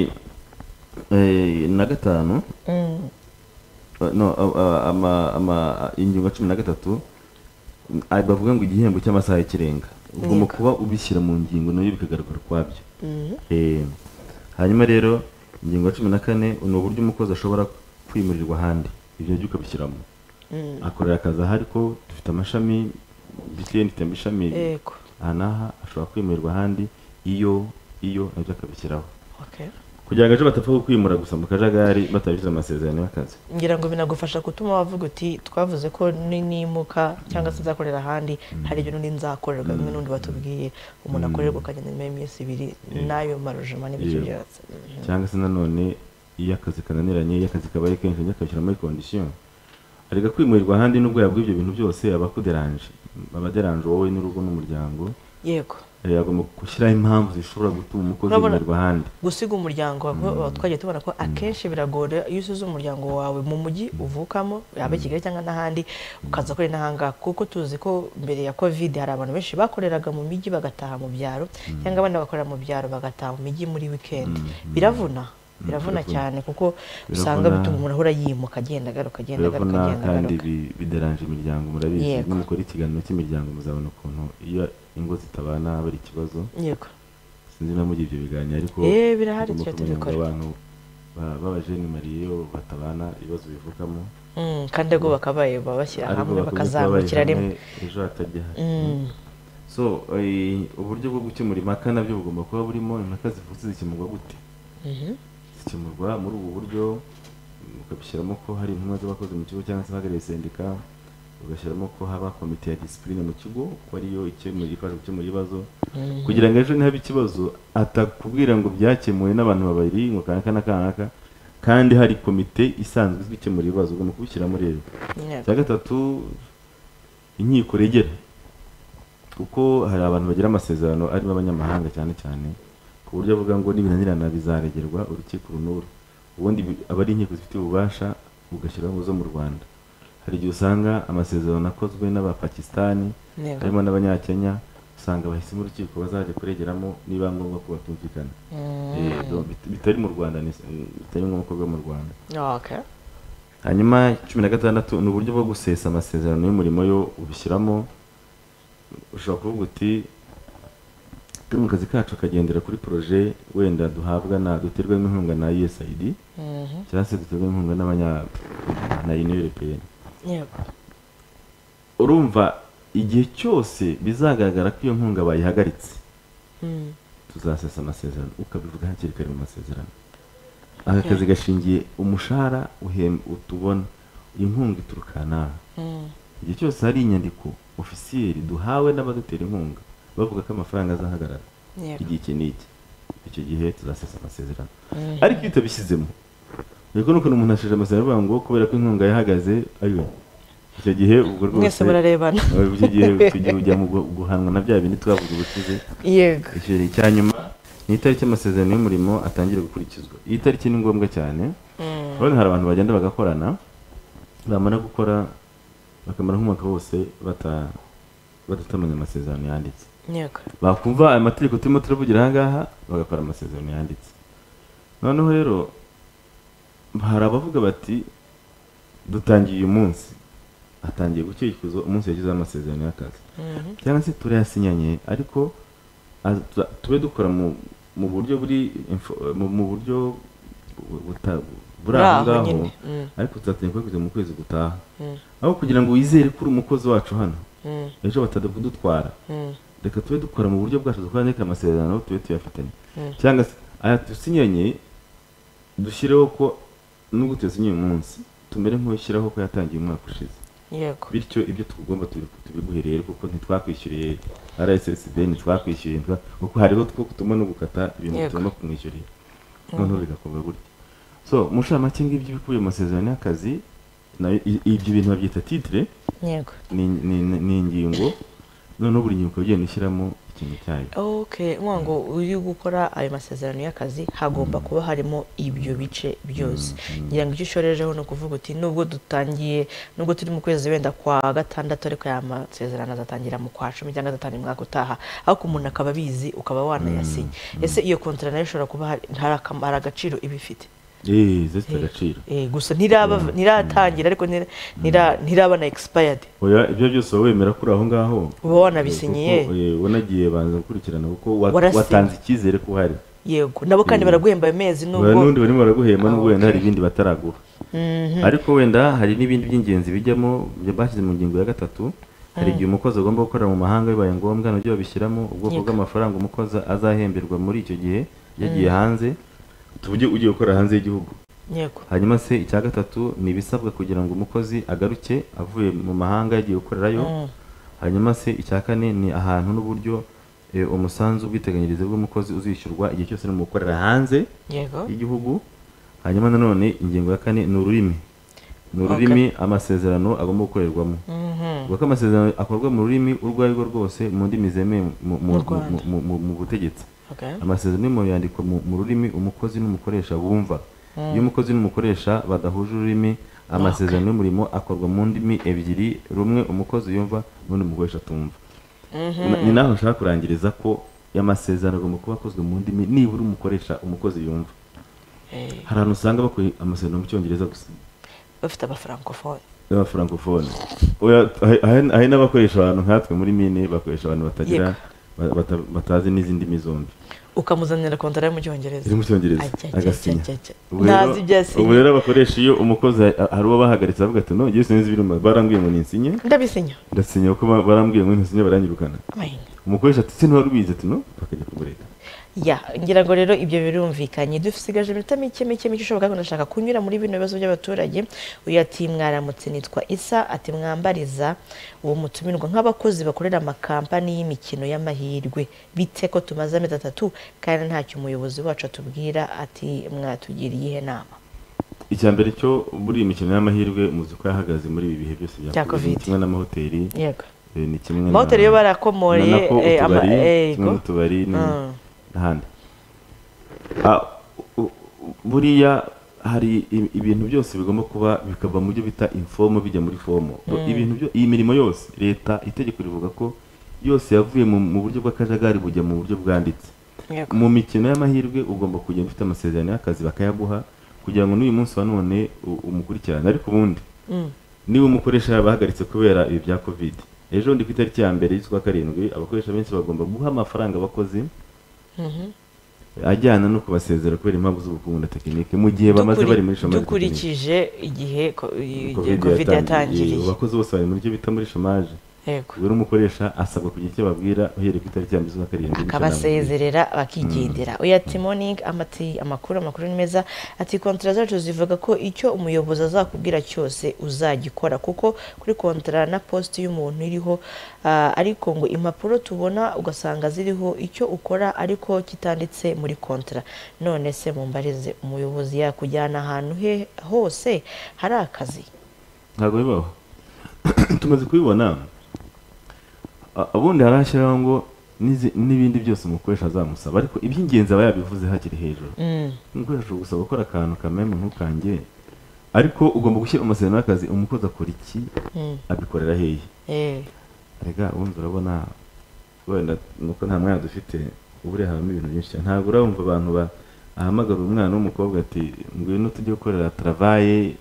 eh, na gatanu Uh, no uh, uh, ama- ama- ingingo ya cumi na gatatu mm, ah, bavuga ngo igihembo cy'amasaha y'ikirenga ubwo mu kuba ubishyira mu ngingo nayo bikagaragara ukwabyo Eh, hanyuma rero ingingo ya cumi na kane ni uburyo umukozi ashobora kwimurirwa ahandi ibyo byo ukabishyiramo akorera akazi aha ariko dufite amashami btn ifite amashami yego aha n'aha ashobora kwimurirwa ahandi iyo iyo nabyo akabishyiraho okay. kugira ngo ejo batapfa kukwimura gusa mu kajagari batabishyize amasezerano y'akazi ngira ngo binagufasha gutuma wavuga uti twavuze ko ni- nimuka cyangwa se nzakorera ahandi hari ibyo n'undi nzakorerwa bimwe n'undi batubwiye umuntu akorerwa akagenda nyuma y'iminsi ibiri n'ayo marujima n'ibyo Yeah. byose Mhm. cyangwa se nanone iyo akazi kananiranye iyo akazi kabaye kenshi ajya akabishyira muri kondisiyo areka kwimurirwa ahandi nubwo yabwa ibyo bintu byose aba akuderanje aba aderanje wowe n'urugo n'umuryango yego Eh, agomba gushyiraho impamvu zishobora gutuma umukozi Urabona- yimurirwa ahandi gusiga umuryango wawe twagiye tubona ko akenshi biragora iyo usize umuryango wawe mu mujyi uvukamo yaba i kigali cyangwa n'ahandi ukaza korera n'ahangaha kuko tuzi ko mbere ya covid hari abantu benshi bakoreraga mu mijyi bagataha mu byaro cyangwa abandi bagakorera mu byaro bagataha mu mijyi muri weekend biravuna biravuna biravuna. cyane kuko usanga Biravuna. bituma umuntu ahora yimuka agenda agaruka agenda agaruka urabona agenda kandi agaruka bi- bideranje imiryango murabizi Yego. nimukora ikiganiro cy'imiryango muzabona ukuntu iyo ingo zitabana haba ari ikibazo yego sinzi na mugiye ibyo biganiro ariko Eh, birahari tugomba tujya kumenya ngo tubikora. abantu ba- b'abajenimariye batabana ibibazo bivukamo Mm, kandi ubwo bakabaye baba bashyira ariko hamwe bakunze bakazamukira kuba bari rimwe hamwe, ejo hatajya hari. Mm, so eh, uburyo bwo gukemura impaka nabyo bugomba kuba burimo impaka zivutse zikemurwa gute mhm. zikemurwa muri ubu buryo mm, ukabishyiramo ko hari intumwa z'abakozi mu kigo cyangwa se abahagarariye sendika ugashyiramo ko haba komite ya disipurine mu kigo ko ariyo ikemura ifasha gukemura ibibazo kugira ngo ejo nihaba ikibazo atakubwira ngo byakemuwe n'abantu babiri ngo kanaka na kanaka kandi hari komite isanzwe izwi ikemura ibibazo ugomba kubishyiramo rero Yego. cya gatatu inkiko regera kuko hari abantu bagira amasezerano arimo abanyamahanga cyane cyane ku buryo avuga ngo nibinanirana bizaregerwa urukiko runuru ubundi bi- aba ari inkiko zifite ububasha bugashyiraho zo mu rwanda hari igihe usanga amasezerano akozwe n'abapakistani Yego. harimo n'abanyakenya usanga bahisemo urukiko bazajya kuregeramo niba ngombwa ko batumvikana Mm. Eh, donc bit- bitari mu rwanda ni- bitari ngombwa ko biba mu rwanda Okay. hanyuma cumi na gatandatu ni uburyo bwo gusesa amasezerano y'umurimo yo ubishyiramo ushobora kuvuga uti turi mu kazi kacu kagendera kuri poroje wenda duhabwa na duterwamo inkunga na usaid Mhm. cyangwa se duterwamo inkunga n'abanya na union européenne Yego. urumva igihe cyose bizagaragara ko iyo nkunga bayihagaritse Mm. tuzasesa amasezerano ukabivuga hakiri kare mu masezerano aka kazi gashingiye umushahara uhem- utubona inkunga ituruka nawe Mm. igihe cyose hari inyandiko ofisiyeri duhawe n'abadutera inkunga bavuga ko amafaranga azahagarara Yego. igihe iki n'iki icyo gihe tuzasesa amasezerano Mhm. ariko iyo utabishyizemo ariko nuko umuntu ashaje amasezerano avuga ngo kubera ko inkunga yahagaze ayo icyo gihe ubwo rwose Mwese murarebana. Eh, icyo gihe icyo gihe ujya mu gu- guhanwa na bya bindi twavuze ubushize Yego. icyiciro cya nyuma ni itariki y'amasezerano y'umurimo atangira gukurikizwa iyi tariki ni ngombwa cyane Mm. urabona hari abantu bagenda bagakorana bamara gukora bakamara nk'umwaka wose bata- badatamanya amasezerano yanditse Yego. bakumva aya mategeko turimo turavugira aha ngaha bagakora amasezerano yanditse noneho rero hari abavuga bati dutangiye uyu munsi atangiye gukurikizwa umunsi yagezeho amasezerano y'akazi Mhm. cyangwa se turayasinyanye ariko aza- tube dukora mu mu buryo buri info- mu mu buryo bu- buta- buri aho Buri aho ngaho nyine, mm. ariko tuzatangira kubikoza mu kwezi gutaha Mm. aho kugira ngo wizere ko uri umukozi wacu hano Mm. ejo batajya kudutwara Mm. reka tube dukora mu buryo bwacu dukora neka amasezerano tube tuyafitanye Mm. cyangwa se aya dusinyanye dushyireho ko nubwo tuyasinye uyu munsi tumere nk'ushyiraho ko yatangiye umwaka ushize Yego. bityo ibyo tugomba tubi- tubiguhereye rero kuko ntitwakwishyuriye rssb ntitwakwishyuriye ntitwa- kuko hariho two tugomba no gukata ibintu Yego. tugomba kumwishyurira noneho bigakorwa gutya so mushamake ngibyo bikubiye mu masezerano y'akazi nayo i- ibyo bintu babyita titire Yego. ni ni- ni ingingo noneho buri ngingo ukaba ugenda ushyiramo ikintu cyayo Okay, mwango uyu gukora ayo masezerano y'akazi hagomba kuba harimo ibyo bice byose. Ngira ngo icyo ushorejeho ni ukuvuga uti nubwo dutangiye nubwo turi mu kwezi wenda kwa gatandatu ariko aya masezerano azatangira mu kwa cumi cyangwa azatangira umwaka utaha ariko umuntu akaba abizi ukaba wanayasinya. Ese iyo kontara nayo ishobora kuba hari hari akam- hari agaciro iba ifite. eee zifite agaciro Eh, gusa ntiraba- ntiratangira ariko ntira- ntira- ntiraba na expired oya ibyo byose wowe wemera kuri aho ngaho Uba wanabisinyiye. Kuko, eh, wanagiye banza gukurikirana kuko wa- Warasi- watanze icyizere ko uhari yego nabo kandi baraguhemba ayo mezi Hari nubwo n'undi barimo baraguhemba n'ubwo wenda hari ibindi bataraguha ariko wenda hari n'ibindi by'ingenzi bijyamo bya- bashyize mu ngingo ya gatatu hari igihe umukozi agomba gukorera mu mahanga bibaye ngombwa nabyo babishyiramo ubwoko bw'amafaranga umukozi azahemberwa muri icyo gihe yagiye hanze tuvuge ugiye gukorera hanze y'igihugu yego hanyuma se icya gatatu ni ibisabwa kugira ngo umukozi agaruke avuye mu mahanga yagiye gukorerayo hanyuma se icya kane ni ahantu n'uburyo eh, umusanzu w'ubwiteganyirize bw'umukozi uzishyurwa igihe cyose ni umukorera hanze yego y'igihugu hanyuma nanone ingingo ya kane ni ururimi ni ururimi amasezerano agomba gukorerwamo Mhm. kuko amasezerano akorwa mu rurimi urwo ari rwo rwose mu ndimi zemewe mu- mu- Rwanda. mu- mu- mu butegetsi Okay. amasezerano y'umurimo yandikwa mu mu rurimi umukozi n'umukoresha bumva iyo umukozi n'umukoresha badahuje ururimi amasezerano y'umurimo akorwa mu ndimi ebyiri rumwe umukozi yumva n'undi umukoresha atumva Na- ni naho nshaka kurangiriza ko amasezerano agomba kuba akozwe mu ndimi nibura umukoresha umukozi yumva Eh, hari ahantu usanga bakuye amasezerano mu cyongereza gusa bafite abafrancofone y'abafrancofone Oya, ahe- ahe- ahe n'abakoresha abantu nkatwe muri mine bakoresha abantu batagira ba- bata- batazi n'izindi ndimi zombi ukamuzanira kontara yo mu cyongereza iri mu cyongereza Ajya, ajya, agasinya ajya, ajya. Ubu rero- Ntazi ibyo yasinye. ubu rero abakoresha iyo umukozi a- hari uwo bahagaritse bavuga ati no yesu nzi ibiruma barambwiye ngo ninsinye ndabisinya ndasinya kuko ba- barambwiye ngo ntinsinye baranyirukana amahina umukoresha ati se ntiwarwize ati no bakajya kumureka ya ngira ngo rero ibyo birumvikanye dusigaje iminota mike mike mike ishoboka ko ndashaka kunyura muri bino bibazo by'abaturage uyu ati mwaramutse nitwa isa ati mwambariza uwo mutumirwa nk'abakozi bakorera amakampani y'imikino y'amahirwe bite ko tumaze amezi atatu kandi ntacyo umuyobozi wacu atubwira ati mwatugiriye ihe nama icya mbere cyo muri iyi mikino y'amahirwe muzi ko yahagaze muri ibi bihe byose Bya ni Covid. kimwe n'amahoteli yego eh, ni kimwe na- amahoteli yo na barakomoye nako eh, ama- utubari eh, kimwe yego. n'utubari ni- Mm. n'ahandi Ah, u- u- buriya hari i- ibintu byose bigomba kuba bikava mu byo bita informo bijya muri fomo Bu- ibintu byo iyi mirimo yose leta itegeko rivuga ko yose yavuye mu, mu buryo bw'akajagari bujya mu buryo bwanditse Yego. mu mikino y'amahirwe ugomba kugenda ufite amasezerano y'akazi bakayaguha kugira ngo n'uyu munsi wa none u- umukurikirane ariko ubundi niba umukoresha yabahagaritse kubera ibi bya covid ejo ndi ku itariki ya mbere y'ukwa karindwi abakoresha benshi bagomba guha amafaranga abakozi ajyana no kubasezera kubera impamvu z'ubukungu na tekinike mu gihe bamaze Dukuri- bari muri shomari dukurikije igihe ko- tekinike. igihe covid yatangiriye Ubu abakozi bose bari muri cyo bita muri shomage yego buri umukoresha asabwa kugira icyo ababwira uhereye ku itariki ya mbere z'ukwa karindwi bityo namubwira. akabasezerera bakigendera uyu ati moningi amati amakuru amakuru ni meza ati kontara zacu zivuga ko icyo umuyobozi azakubwira cyose uzagikora kuko kuri kontara na positi y'umuntu iriho ah, ariko ngo impapuro tubona ugasanga ziriho icyo ukora ariko kitanditse muri kontara none se mumbarize umuyobozi yakujyana ahantu he hose hari akazi ntabwo bibaho tumaze kubibona A- ubundi harashyiraho ngo n'izi- n'ibindi byose umukoresha azamusaba ariko iby'ingenzi aba yabivuze hakiri hejuru umukoresha gusaba gukora akantu kamenya umuntu kange ariko ugomba gushyira mu masezerano y'akazi umukozi akora iki abikorera hehe Eh, rega wumva urabona wenda nuko nta mwana dufite uburiya habamo ibintu byinshi cyane ntabwo urabumva abantu ba ahamagara umwana w'umukobwa ati ngwino tujye gukorera travaye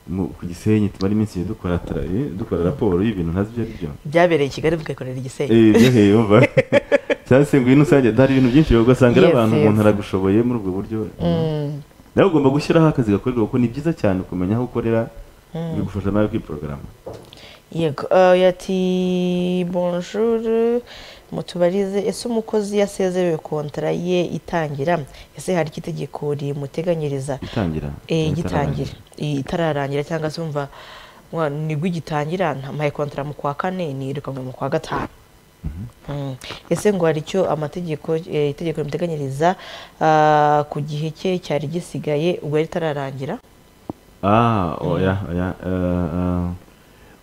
mu, ku gisenyi tumara iminsi ibiri dukora tra- eh, dukora raporo y'ibintu ntazi ibyo ari byo byabereye i kigali bigakorera igisenyi Eh, byahereye yumva cyangwa se ngwino usange hari ibintu byinshi ugasanga ari Yes, abantu yes. umuntu aragushoboye muri ubwo buryo nawe ugomba gushyiraho akazi gakorerwa kuko ni byiza cyane kumenya aho ukorera bigufasha nawe kwiporogaramu yego eh, yati bonjour mutubarize ese umukozi yasezerewe kontara ye itangira ese hari ikitegeko rimuteganyiriza itangira Eh, Itararangira. igitangira Eh, itararangira cyangwa se wumva mwa- nibwo igitangira ntamuhaye kontara mu kwa kane nirukanwe mu kwa gatanu Mm. ese ngo hari icyo amategeko eh, itegeko rimuteganyiriza ah, ku gihe cye cyari gisigaye ubwo yari itararangira Ah, oya, oya. eh, eh,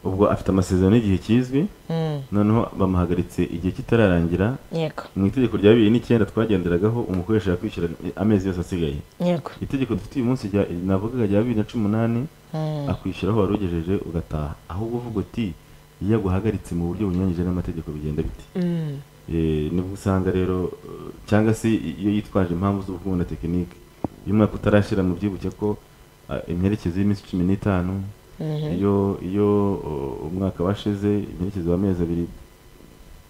ubwo afite amasezerano y'igihe kizwi Mm, noneho bamuhagaritse igihe kitararangira yego mu itegeko rya bibiri n'icyenda twagenderagaho umukoresha yakwishyura amezi yose asigaye yego itegeko dufite uyu munsi rya- navugaga rya bibiri na cumi n'umunani akwishyura aho wari ugejeje ugataha ahubwo uvuga uti iyo aguhagaritse mu buryo bunyuranyije n'amategeko bigenda bite Mm, Eh, nibwo usanga rero eh, cyangwa se iyo yitwaje impamvu z'ubukungu na tekinike iyo umwaka utarashyira mu byibuke ko ah, imperekeze y'iminsi cumi n'itanu iyo iyo o, umwaka washize imperekeze w'amezi abiri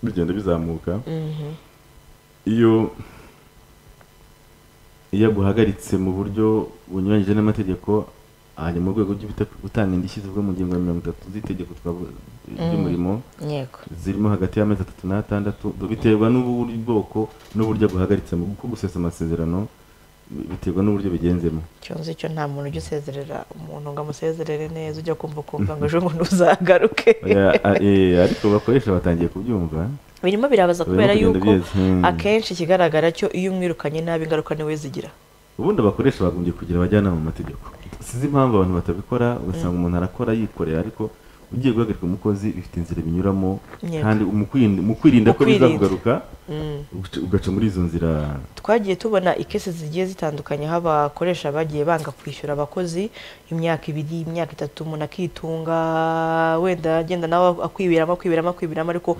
bigenda bizamuka iyo iyo aguhagaritse mu buryo bunyuranyije n'amategeko hanyuma mu rwego rwo gutanga indishyi zivugwa mu ngingo ya mirongo itatu z'itegeko twavu- ry'umurimo yego zirimo hagati y'amezi atatu n'atandatu biterwa n'ubwoko n'uburyo aguhagaritsemo kuko gusesa amasezerano biterwa n'uburyo bigenzemo cyonzi cyo nta muntu ujya usezerera umuntu ngo amusezerere neza ujya kumva ukumva ngo ejo bundi uzagaruke Oya, a- eh, ariko bakoresha batangiye kubyumva birimo birabaza Birimo kubera kugenda yuko biza, hmm. akenshi ikigaragara cyo iyo umwirukanye nabi ingaruka niwe zigira ubundi abakoresha bagombye kugira abajyanama mu mategeko sinzi impamvu abantu batabikora ugasanga umuntu arakora yikoreye ariko ugiye guhagarika umukozi bifite inzira binyuramo Yego. kandi mu kwirinda- mu kwirinda ko Mu kwirinda. bizakugaruka Mm. ugaca- ugaca muri izo nzira twagiye tubona ikesi zigiye zitandukanye aho abakoresha bagiye banga kwishyura abakozi imyaka ibiri imyaka itatu umuntu akitunga wenda agenda nawe akwibiramo akwibiramo akwibiramo ariko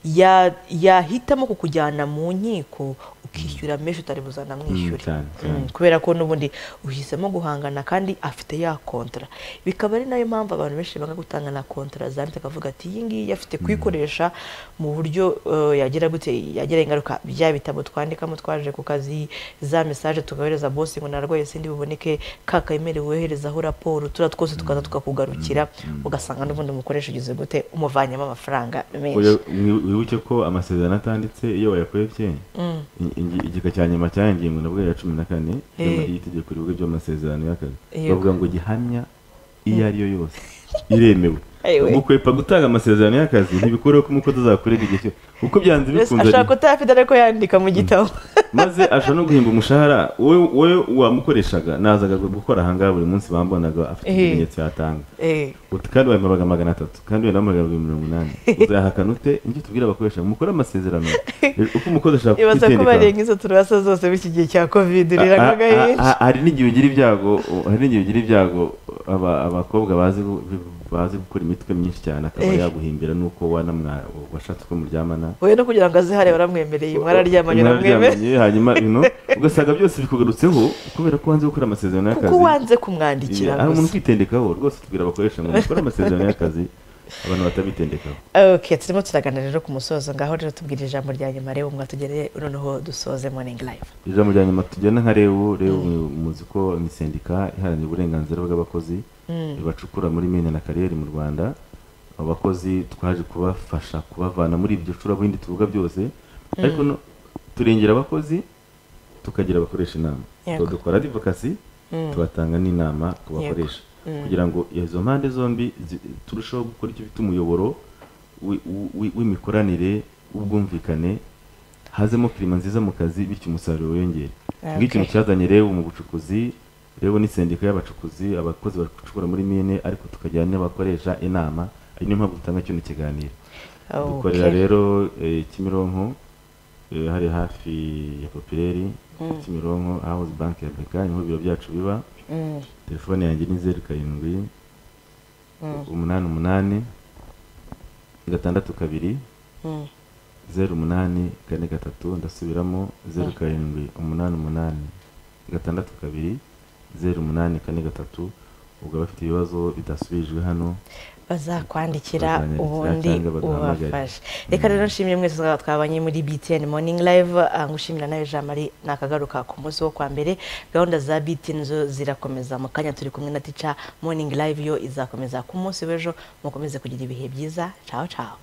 ya- yahitamo kukujyana mu nkiko ukishyura menshi utari buzanamwishyure Mm, cyane, cyane. Mm, kubera ko n'ubundi uhisemo guhangana kandi afite ya kontara bikaba ari nayo mpamvu abantu benshi banga gutanga na kontara zanditse akavuga ati iyi ngiyi afite kuyikoresha mu buryo eh, yagira gute yagira ingaruka bya bitabo twandikamo twaje ku kazi za mesaje tugahereza bosi ngo narwaye sindi buboneke ka kemere woherezaho raporo turiya twose tukaza tukakugarukira ugasanga n'ubundi umukoresha ugize gute umuvanyemo amafaranga menshi Oya, mwi- wibuke ko amasezerano atanditse iyo wayakobye i- ingi- igika cya nyuma cyaya ngingo nabwo ya cumi na kane Eh. y'itegeko rivuga iby'amasezerano y'akazi Yego. bavuga ngo gihamya iyo ari yo yose iremewe Ayiwe. gukwepa gutanga amasezerano y'akazi ntibikureho ko umukozi azakurega igihe cyose kuko byanze Mbese bikunze ashaka utayafite ariko yandika mu gitabo maze ashobora no guhimba umushahara we we wamukoreshaga nazaga gukora ahangaha buri munsi bambonaga afite Eh. ibimenyetso yatanga Eh, uti kandi wabimpabaga magana atatu kandi wenda wampamagara ibihumbi mirongo inani uzayahakana ute ibyo tubwira abakoresha mukore amasezerano uko umukozi ashaka ibaza ko kwitendeka barenga izo turasa zose b'iki gihe cya kovide Ah, ah, riranga ah, agahinda ah, hari n'igihe ugira ibyago hari n'igihe ugira ibyago aba- abakobwa bazi gu- bazi gukora imitwe myinshi cyane akaba Eh. yaguhimbira nuko wanamwa washatse ko muryamana we no kugira ngo azihare baramwemereye mwararyamanye aramwemera Mwararyamanye, hanyuma bino ugasanga byose bikugarutseho kubera ko wanze gukora amasezerano kuko y'akazi wanze Iya, kumwandikira hari umuntu gusa kwitendekaho rwose tubwira abakoresha ngo mukore amasezerano y'akazi abantu batabitendekaho okay turimo turagana rero ku musozo ngaho rero tubwira ijambo rya nyuma rero mwatugereye noneho dusoze morning live ijambo rya nyuma tugenda nka rebu rebu muzi ko ni sendika iharanira uburenganzira bw'abakozi bacukura muri mine na kariyeri mu rwanda abo bakozi twaje kubafasha kubavana muri ibyo curabuhindi tuvuga byose ariko no, turengera abakozi tukagira abakoresha inama Yego. So, dukora adivokasi tubatanga n'inama ku bakoresha kugira ngo izo mpande zombi zi- turusheho gukora icyo bita umuyoboro wi- wi- w'imikoranire w'ubwumvikane hazemo kirima nziza mu kazi bityo umusaruro wiyongere Ah, ngicyo okay. ikintu cyazanye rebu mu bucukuzi rebu ni sendika y'abacukuzi abakozi bacukumbura muri mine ariko tukagira n'abakoresha inama ari niyo mpamvu dutanga kino kiganiro dukorera Okay. rero eh, kimironko eh, hari hafi ya popireri kimironko house bank ya beka niho biro byacu biba Mm, telefone yanjye ni zeru karindwi Mm. umunani umunani gatandatu kabiri mm. zeru umunani kane gatatu ndasubiramo zeru karindwi umunani umunani gatandatu kabiri zeru umunani kane gatatu ubwo abafite ibibazo bidasubijwe hano bazakwandikira Bazanyandikira ubundi cyangwa bagahamagare. ubafashe reka rero nshimire mwese mwaba twabanye muri btn morning live ah, ngushimira nawe jean marie nakagaruka ku munsi wo kwa mbere gahunda za btn zo zirakomeza mu kanya turi kumwe na tica morning live yo izakomeza ku munsi w'ejo mukomeze kugira ibihe byiza caho caho